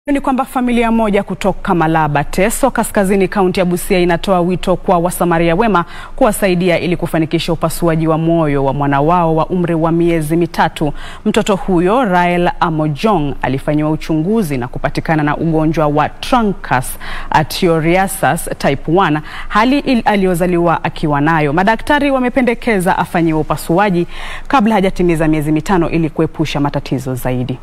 Ni kwamba familia moja kutoka Malaba Teso kaskazini kaunti ya Busia inatoa wito kwa wasamaria wema kuwasaidia ili kufanikisha upasuaji wa moyo wa mwana wao wa umri wa miezi mitatu. Mtoto huyo Rael Amojong alifanyiwa uchunguzi na kupatikana na ugonjwa wa Truncus arteriosus type 1, hali aliyozaliwa akiwa nayo. Madaktari wamependekeza afanyiwe upasuaji kabla hajatimiza miezi mitano ili kuepusha matatizo zaidi.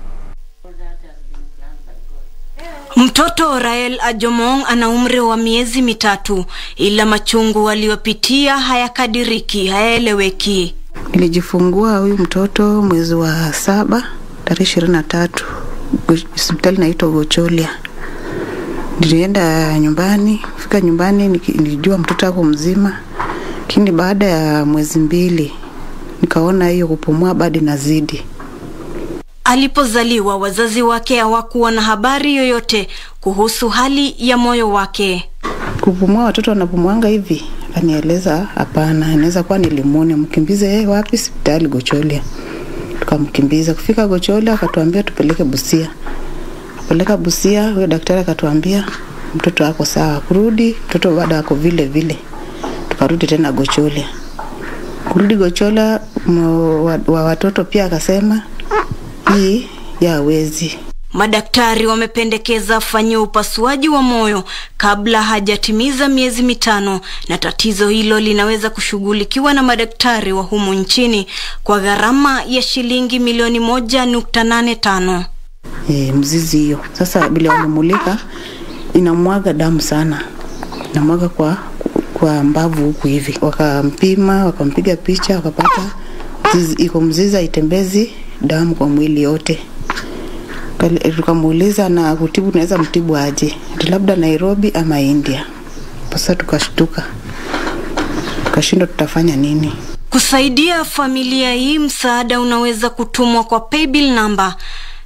Mtoto Rael Ajomong ana umri wa miezi mitatu, ila machungu aliyopitia hayakadiriki, hayaeleweki. Nilijifungua huyu mtoto mwezi wa saba tarehe ishirini na tatu hospitali naitwa Gocholia. Nilienda nyumbani, fika nyumbani nilijua mtoto ako mzima, lakini baada ya mwezi mbili nikaona hiyo kupumua bado inazidi. Alipozaliwa wazazi wake hawakuwa na habari yoyote kuhusu hali ya moyo wake. Kupumua, watoto wanapumuanga hivi? Akanieleza hapana, inaweza kuwa ni limoni, mkimbize yeye wapi? Hospitali Gocholia. Tukamkimbiza, kufika Gocholia akatuambia tupeleke Busia. Kupeleka Busia, huyo daktari akatuambia mtoto ako sawa. Kurudi mtoto bado ako vile vile, tukarudi tena Gocholia. Kurudi Gocholia wa watoto pia akasema hii yawezi. Madaktari wamependekeza afanyiwe upasuaji wa moyo kabla hajatimiza miezi mitano, na tatizo hilo linaweza kushughulikiwa na madaktari wa humu nchini kwa gharama ya shilingi milioni moja nukta nane tano. E, mzizi hiyo sasa bila wamemulika inamwaga damu sana, inamwaga kwa kwa mbavu huku hivi. Wakampima, wakampiga picha, wakapata iko mzizi haitembezi damu kwa mwili yote. Tukamuuliza na kutibu, naweza mtibu aje? Labda Nairobi ama India. Sasa tukashtuka, tukashindwa tutafanya nini. Kusaidia familia hii, msaada unaweza kutumwa kwa paybill namba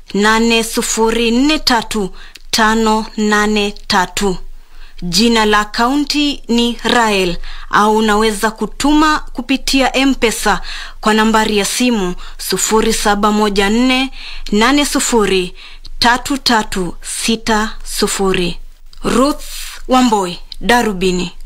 8043583. Jina la akaunti ni Rael au unaweza kutuma kupitia M-Pesa kwa nambari ya simu 0714803360. Ruth Wamboi, Darubini.